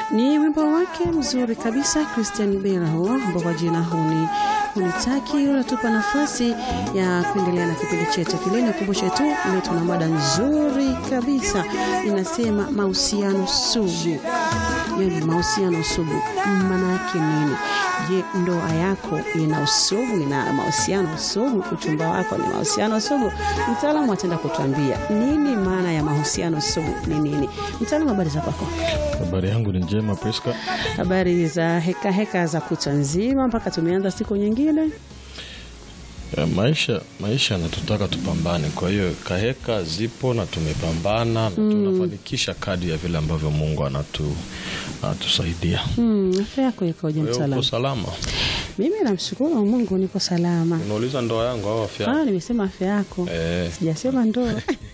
Ni wimbo wake mzuri kabisa Christian Bella huo ambao kwa jina huni hunitaki. Unatupa nafasi ya kuendelea na kipindi chetu kile. Nikumbushe tu leo tuna mada nzuri kabisa inasema mahusiano sugu. Yani mahusiano sugu maana yake nini? Je, ndoa yako ina usugu, ina mahusiano sugu? Uchumba wako ni mahusiano sugu? Mtaalamu ataenda kutuambia nini maana ya mahusiano sugu ni nini. Mtaalamu, habari za kwako? Habari yangu ni njema Priska. Habari za heka heka za kutwa nzima mpaka tumeanza siku nyingine. Ya, maisha maisha yanatutaka tupambane, kwa hiyo kaheka zipo na tumepambana na tunafanikisha kadi ya vile ambavyo Mungu anatu anatusaidia. Hmm, afya yako ikoje Wewe uko mtaalamu? salama? Mimi namshukuru Mungu niko salama. Unauliza ndoa yangu au afya? Ah, nimesema afya yako. Eh, Sijasema ndoa.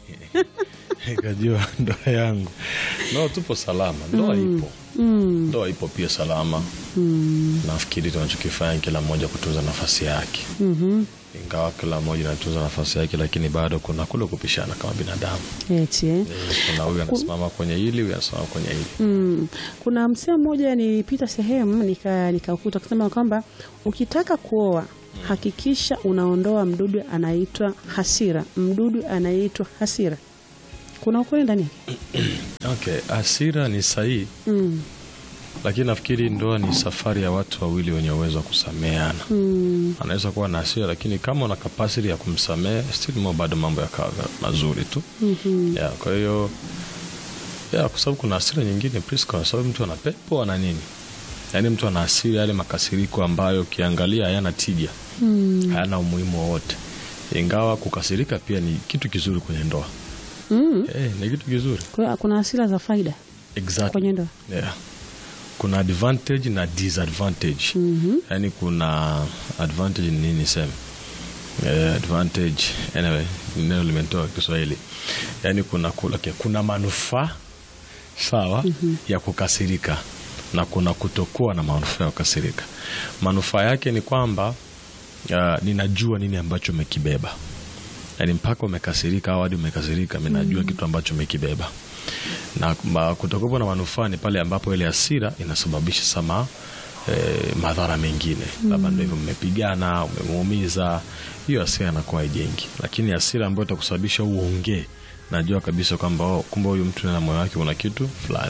nikajua ndoa yangu. No, tupo salama. Ndoa ipo. Mm, Ndoa ipo pia salama. mm, Nafikiri tunachokifanya kila mmoja kutunza nafasi yake. mhm. Ingawa kila mmoja anatunza nafasi yake, lakini bado kuna kule kupishana kama binadamu. Eti eh. Eh, Kuna huyu anasimama kwenye hili, huyu anasimama kwenye hili. Mm. Kuna msemo mmoja nilipita sehemu nika nikakuta kusema kwamba ukitaka kuoa hakikisha unaondoa mdudu anaitwa hasira, mdudu anaitwa hasira. Kuna ukweli ndani? Okay, hasira ni sahihi, Mm. lakini nafikiri ndoa ni safari ya watu wawili wenye uwezo wa kusameheana. Mm. Anaweza kuwa na hasira, lakini kama una kapasiti ya kumsamehe, still mo bado mambo yakawa mazuri tu. Mhm. Yeah, kwa hiyo yeah, kwa sababu kuna hasira nyingine Priska, kwa sababu mtu ana pepo ana nini, yaani mtu ana hasira, yale makasiriko ambayo ukiangalia hayana tija, Mm. hayana umuhimu wowote, ingawa kukasirika pia ni kitu kizuri kwenye ndoa. Mm. Eh, ni kitu kizuri Kwa hiyo kuna hasira za faida exactly. kwenye ndoa. Yeah. Kuna advantage na disadvantage. Mhm. Yaani kuna advantage ni nini sema? Eh, advantage anyway, neno limetoka Kiswahili. Yaani kuna kula, okay, kuna manufaa sawa ya kukasirika na kuna kutokuwa na manufaa ya kukasirika. Manufaa yake ni kwamba uh, ninajua nini ambacho umekibeba. Yaani mpaka umekasirika au hadi umekasirika, mimi najua kitu ambacho umekibeba na ma- kutokuwa na manufaa ni pale ambapo ile hasira inasababisha sama eh, madhara mengine, labda ndio hivyo, mmepigana, umemuumiza, hiyo hasira inakuwa haijengi. Lakini hasira ambayo itakusababisha uongee, najua kabisa kwamba oh, kumbe huyu mtu na moyo wake una kitu fulani,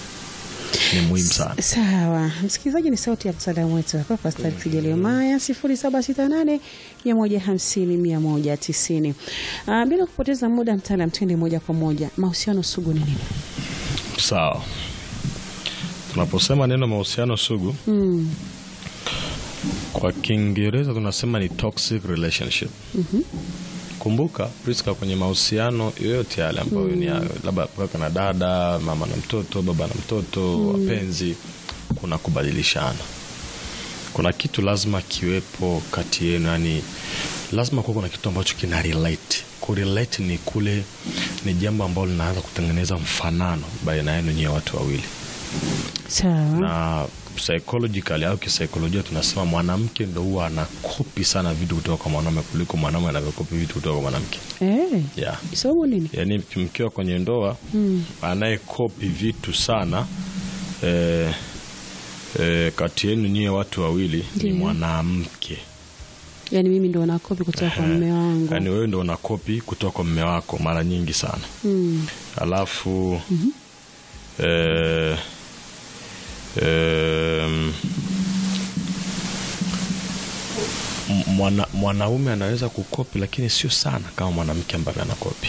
ni muhimu sana. Sawa, msikilizaji, ni sauti ya mtaalamu wetu hapa Pastor Fidelio Maya, sifuri saba sita nane mia moja hamsini mia moja tisini. Ah, bila kupoteza muda, mtaalam, twende moja kwa moja, mahusiano sugu ni nini? Sawa, tunaposema neno mahusiano sugu Mm. kwa Kiingereza tunasema ni toxic relationship. Kumbuka Priska, kwenye mahusiano yoyote yale ambayo ni ya- labda kaka na dada, mama na mtoto, baba na mtoto, wapenzi, kuna kubadilishana, kuna kitu lazima kiwepo kati yenu, yani lazima kuwa kuna kitu ambacho kina relate. Kurelate ni kule, ni jambo ambalo linaanza kutengeneza mfanano baina yenu nyie watu wawili Sawa. na psychologically au kisaikolojia tunasema mwanamke ndo huwa anakopi sana vitu kutoka kwa mwanaume kuliko mwanaume anavyokopi vitu kutoka kwa mwanamke Eh, yeah. sababu nini? Yaani mkiwa kwenye ndoa Mm. anayekopi vitu sana eh, eh, kati yenu nyie watu wawili ni Ndiyo. mwanamke Yaani mimi ndo nakopi kutoka kwa mume wangu. yaani wewe ndo unakopi kutoka kwa mme wako mara nyingi sana Mm. alafu eh, em, m- mwana, mwanaume anaweza kukopi lakini sio sana kama mwanamke ambavyo anakopi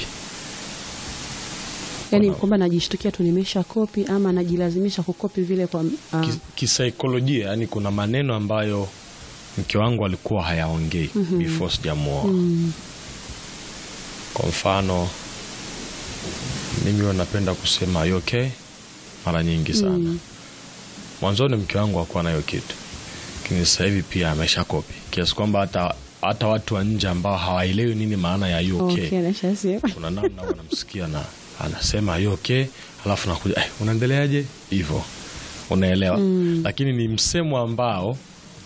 Yaani Kuna- kwamba najishtukia tu nimesha kopi ama najilazimisha kukopi vile kwa ah, Ki- kisaikolojia yani kuna maneno ambayo mke wangu alikuwa hayaongei before sijamuoa mm. kwa mfano mimi huwa napenda kusema "You okay mara nyingi sana Mm. mwanzoni mke wangu hakuwa nayo kitu lakini sasa hivi pia amesha kopi kiasi kwamba hata hata watu wa nje ambao hawaelewi nini maana ya you okay, Okay, nashasema. kuna namna huwa namsikia na anasema you okay alafu nakuja eh, unaendeleaje hivyo unaelewa lakini ni msemo ambao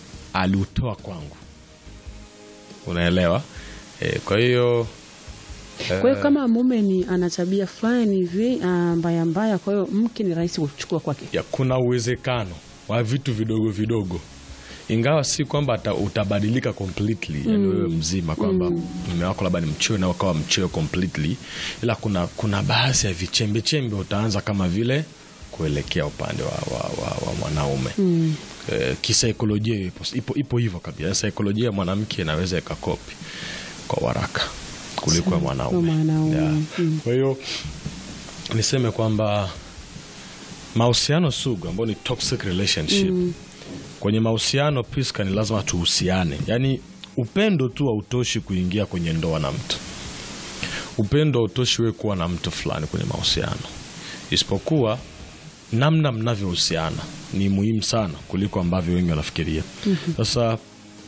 aliutoa kwangu unaelewa eh, kwa hiyo Kwa hiyo kama mume ni ana tabia fulani hivi ah, mbaya mbaya, kwa hiyo mke ni rahisi kuchukua kwake. ya kuna uwezekano wa vitu vidogo vidogo, ingawa si kwamba ata- utabadilika completely, yani wewe mzima kwamba mume wako labda ni mchoyo na ukawa mchoyo completely, ila kuna, kuna baadhi ya vichembe chembe utaanza kama vile kuelekea upande wa, wa, wa, wa mwanaume eh, kisaikolojia ipo, ipo, ipo hivyo kabisa. Saikolojia ya mwanamke inaweza ikakopi kwa haraka kuliko ya mwanaume. Kwa mwanaume. Yeah. Mm. Kwa hiyo niseme kwamba mahusiano sugu ambayo ni toxic relationship kwenye mahusiano Priska, ni lazima tuhusiane, yaani upendo tu hautoshi kuingia kwenye ndoa na mtu. Upendo hautoshi wewe kuwa na mtu fulani kwenye mahusiano, isipokuwa namna mnavyohusiana ni muhimu sana kuliko ambavyo wengi wanafikiria. Sasa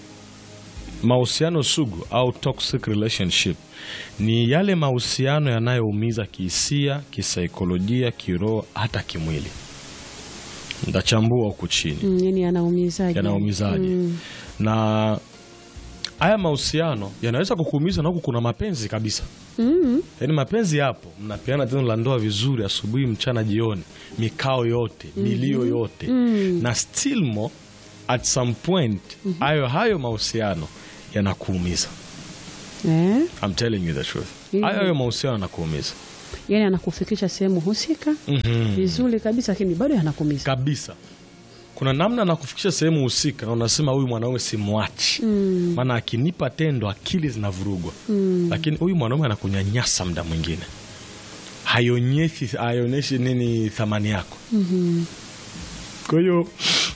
mahusiano sugu au toxic relationship ni yale mahusiano yanayoumiza kihisia, kisaikolojia, kiroho, hata kimwili. Ndachambua huku chini Mm, yani anaumizaje? yanaumizaje na haya mahusiano yanaweza kukuumiza na huku kuna mapenzi kabisa Mm. yaani mapenzi yapo mnapeana tendo la ndoa vizuri asubuhi mchana jioni mikao yote milio yote na still more at some point hayo hayo mahusiano yanakuumiza Eh? I'm telling you the truth Mhm. hayo hayo mahusiano yanakuumiza Yani anakufikisha sehemu husika vizuri kabisa, lakini bado yanakumiza. kabisa kuna namna nakufikisha sehemu husika na unasema huyu mwanaume simwachi maana akinipa tendo akili zinavurugwa lakini huyu mwanaume anakunyanyasa muda mwingine haionyeshi haionyeshi nini thamani yako kwa hiyo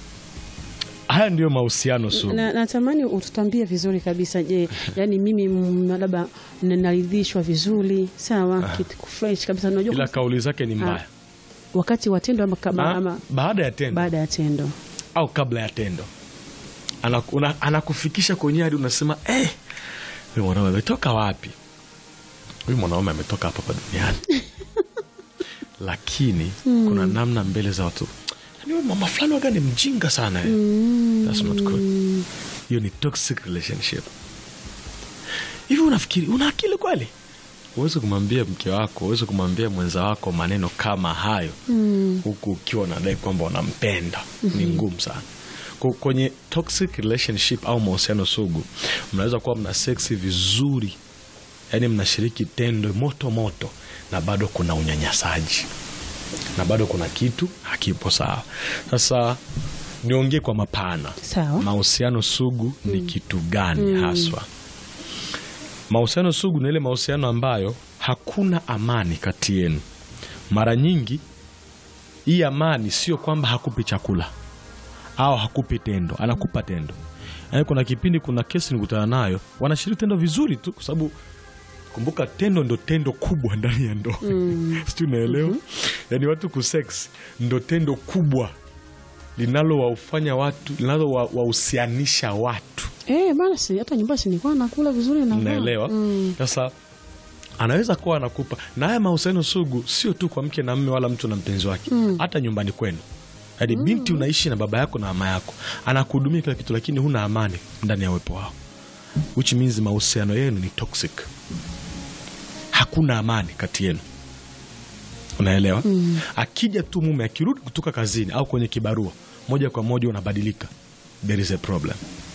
haya ndiyo mahusiano sugu Na, natamani ututambie vizuri kabisa. Je, yani mimi mm, labda naridhishwa vizuri sawa, kitu fresh kabisa, unajua ila kwa- kauli zake ni mbaya wakati wa tendo ama, kama- Ah, ama baada ya tendo baada ya tendo au kabla ya tendo Anaku- una- anakufikisha kwenye hadi unasema eh, huyu mwanaume ametoka wapi? Huyu mwanaume ametoka hapa hapa duniani lakini kuna namna mbele za watu "Yaani huyu mama fulani waga ni mjinga sana eh." That's not good. Hiyo ni toxic relationship. Hivi unafikiri una akili kweli? Huwezi kumwambia mke wako, huwezi kumwambia mwenza wako maneno kama hayo huku ukiwa unadai kwamba unampenda. Ni ngumu sana. Ku- Kwenye toxic relationship au mahusiano sugu, mnaweza kuwa mna seksi vizuri, yaani mnashiriki tendo moto moto, na bado kuna unyanyasaji na bado kuna kitu hakipo sawa. Sasa niongee kwa mapana, Sawa. mahusiano sugu ni kitu gani haswa? Mahusiano sugu ni ile mahusiano ambayo hakuna amani kati yenu. Mara nyingi hii amani sio kwamba hakupi chakula au hakupi tendo, anakupa tendo. Yaani kuna kipindi, kuna kesi nikutana nayo, wanashiriki tendo vizuri tu, kwa sababu kumbuka, tendo ndo tendo kubwa ndani ya ndoa sijui unaelewa? Yaani watu kusex ndo tendo kubwa linalowafanya watu linalowahusianisha watu eh, bana, si hata nyumbani si nilikuwa nakula vizuri na naelewa sasa anaweza kuwa anakupa na haya mahusiano sugu sio tu kwa mke na mme wala mtu na mpenzi wake hata nyumbani kwenu yaani binti unaishi na baba yako na mama yako anakuhudumia kila kitu lakini huna amani ndani ya uwepo wao which means mahusiano yenu ni toxic hakuna amani kati yenu unaelewa akija tu mume akirudi kutoka kazini au kwenye kibarua moja kwa moja unabadilika there is a problem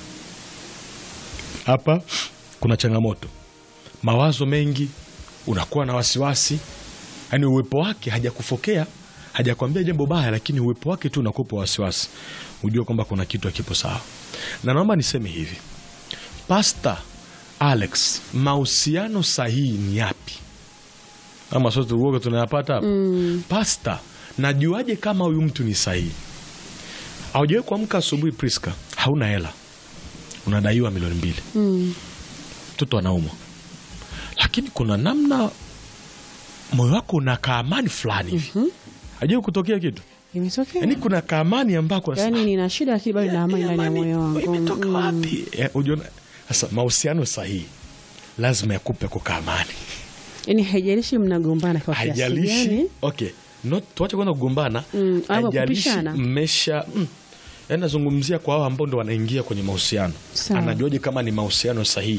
hapa kuna changamoto mawazo mengi unakuwa na wasiwasi yaani uwepo wake hajakufokea hajakwambia jambo baya lakini uwepo wake tu unakupa wasiwasi ujue kwamba kuna kitu hakipo sawa na naomba niseme hivi pasta alex mahusiano sahihi ni yapi ama sote uoga tunayapata hapa pasta najuaje kama huyu mtu ni sahihi aujawe kuamka asubuhi priska hauna hela unadaiwa milioni mbili mtoto anaumwa lakini kuna namna moyo wako una kaamani fulani hivi hajui kutokea kitu imetokea yaani kuna kaamani ambako yani nina shida lakini bado na amani ndani ya Amani, moyo wangu imetoka Mm. wapi Eh, ujiona sasa mahusiano sahihi lazima yakupe kwa kaamani yani haijalishi mnagombana kwa kiasi haijalishi gani okay not tuache kwanza kugombana Mm, ama haijalishi kupishana. mmesha mm, yaani nazungumzia kwa hao ambao ndo wanaingia kwenye mahusiano Sawa. anajuaje kama ni mahusiano sahihi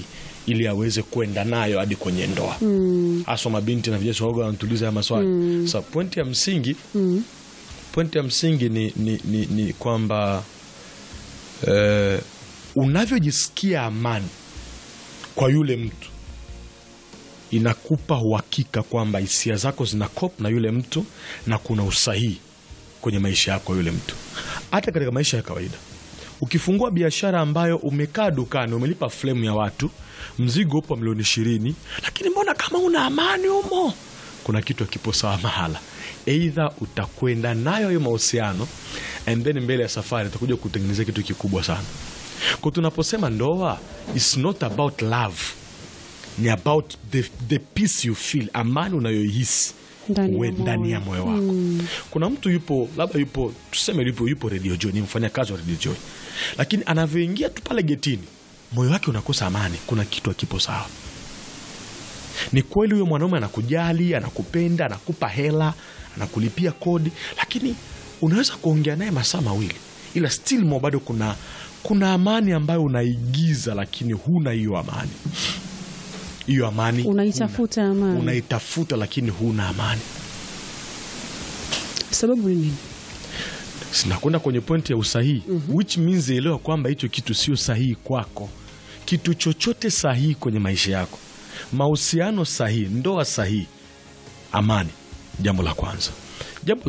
ili aweze kwenda nayo hadi kwenye ndoa haswa mabinti na vijana waga wanatuliza haya maswali sasa pointi ya msingi pointi ya msingi ni, ni, ni, ni kwamba eh, unavyojisikia amani kwa yule mtu inakupa uhakika kwamba hisia zako zina kop na yule mtu na kuna usahihi kwenye maisha yako yule mtu hata katika maisha ya kawaida ukifungua biashara ambayo umekaa dukani umelipa flemu ya watu mzigo upo milioni ishirini lakini mbona kama una amani humo kuna kitu akipo sawa mahala eidha utakwenda nayo hiyo mahusiano and then mbele ya safari utakuja kutengenezea kitu kikubwa sana kwa tunaposema ndoa is not about love ni about the, the peace you feel amani unayoihisi Ndani ya we- moyo. ndani ya moyo wako kuna mtu yupo labda yupo tuseme yupo, yupo radio joy ni mfanyakazi wa radio joy lakini anavyoingia tu pale getini moyo wake unakosa amani kuna kitu akipo sawa ni kweli huyo mwanaume anakujali anakupenda anakupa hela anakulipia kodi lakini unaweza kuongea naye masaa mawili ila still mo bado kuna kuna amani ambayo unaigiza lakini huna hiyo amani hiyo amani Unaitafuta huna. amani. unaitafuta lakini huna amani sababu ni nini sinakwenda kwenye pointi ya usahihi which means elewa kwamba hicho kitu sio sahihi kwako kitu chochote sahihi kwenye maisha yako mahusiano sahihi ndoa sahihi amani jambo la kwanza jambo la